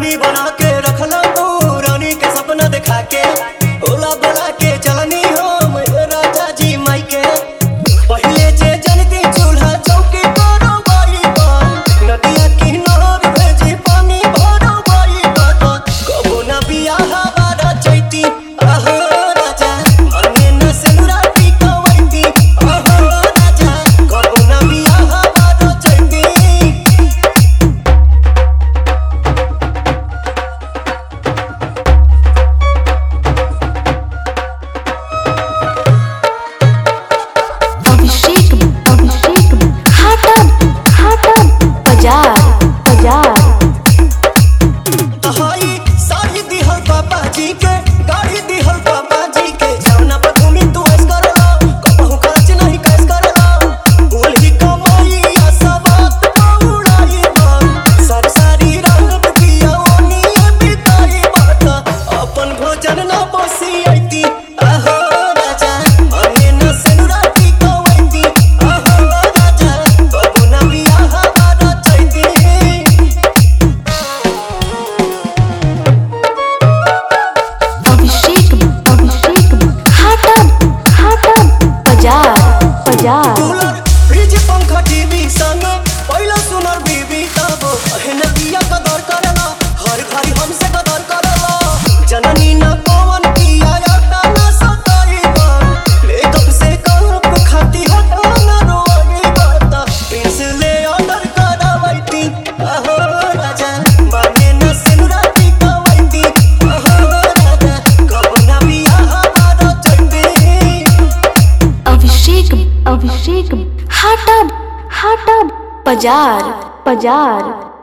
रानी बना के रखला तू रानी के सपना दिखा के ओला बोला के चलनी हम राजा जी माई के पहले जे जनती चूल्हा चौकी करो बाई बात नदिया किनार भेजी पानी भरो बाई बात कबो ना बियाह बारा चैती आहो राजा मांगे न सिंदूराती कवैती आहो राजा कबो ना बियाह बारा चैती अभिषेक अभिषेक घाटन घाटन बाजार बाजार तहाई साड़ी दिहल पापा जी के गाड़ी दिहल पापा जी के जौना पर घूमी तू ऐस करला कहूँ खर्च नहीं कैस करला बोल ही कमाई या सबात उड़ाई बात सर सारी रंगत दिया ओनी बिताई बात अपन भोजन ना बसी आईती आहो राजा मांगे न सिंदूराती कवैती आहो राजा कबो ना बियाह बारा चैती अभिषेक अभिषेक घाटन घाटन बाजार बाजार कूलर फ्रिज पंखा टीवी संग पहिला सुनर बीबी तब अहन दिया कदर करला हर घड़ी हमसे कदर करला जननी न कौन किया याता न सताई बात मेकअप से कप खाती हटा न रोई बात प्रिंस ले ऑर्डर करावैती अहो राजा माने न सिनुराती कवैती अहो राजा कब ना बियाह बारा चैती अभिषेक अभिषेक घाटन घाटन बाजार बाजार